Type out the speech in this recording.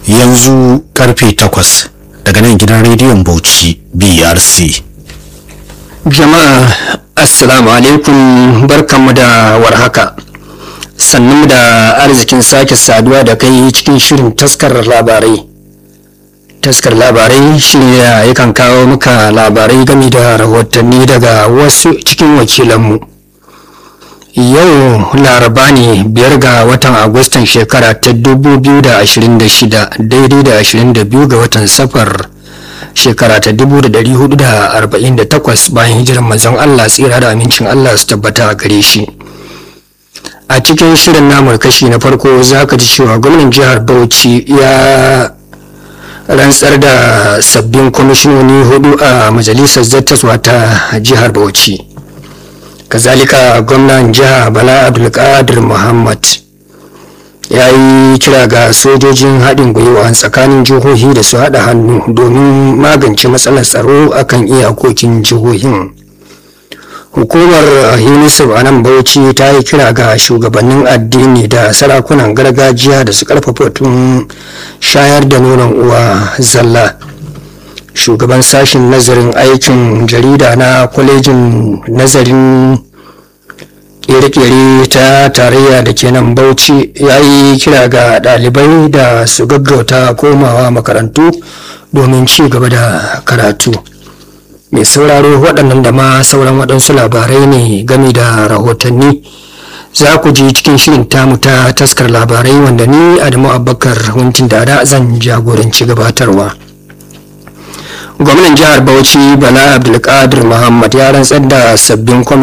yanzu karfe takwas daga nan gidan rediyon bauchi brc jama'a assalamu alaikum barkanmu da warhaka sannu da arzikin sake saduwa da kai cikin shirin taskar labarai taskar labarai shine da yakan kawo muka labarai game da rahotanni daga wasu cikin wakilanmu yau laraba ne biyar ga watan agustan shekara ta 2026 daidai da 22 ga watan safar shekara ta 1448 bayan hijirar manzon Allah tsira da amincin Allah su tabbata a gare shi a cikin shirin namu kashi na farko za ka ji cewa gwamnan jihar bauchi ya rantsar da sabbin kwamishinoni hudu a majalisar zattaswa ta jihar bauchi kazalika gwamnan jiha bala abdulkadir muhammad ya yi kira ga sojojin haɗin gwiwa tsakanin jihohi da su haɗa hannu domin magance matsalar tsaro akan iyakokin jihohin hukumar unicef a nan bauchi ta yi kira ga shugabannin addini da sarakunan gargajiya da su karfafa tun shayar da nonon uwa zalla shugaban sashen nazarin aikin jarida na kwalejin nazarin kere-kere ta tarayya da ke nan bauchi ya yi kira ga ɗalibai da su gaggauta komawa makarantu domin ci gaba da karatu mai sauraro waɗannan da ma sauran waɗansu labarai ne game da rahotanni za ku ji cikin shirin tamu ta taskar labarai wanda ni adamu abubakar huntin da zan jagoranci gabatarwa gwamnan jihar bauchi bala abdulkadir muhammad ya rantsar da sabbin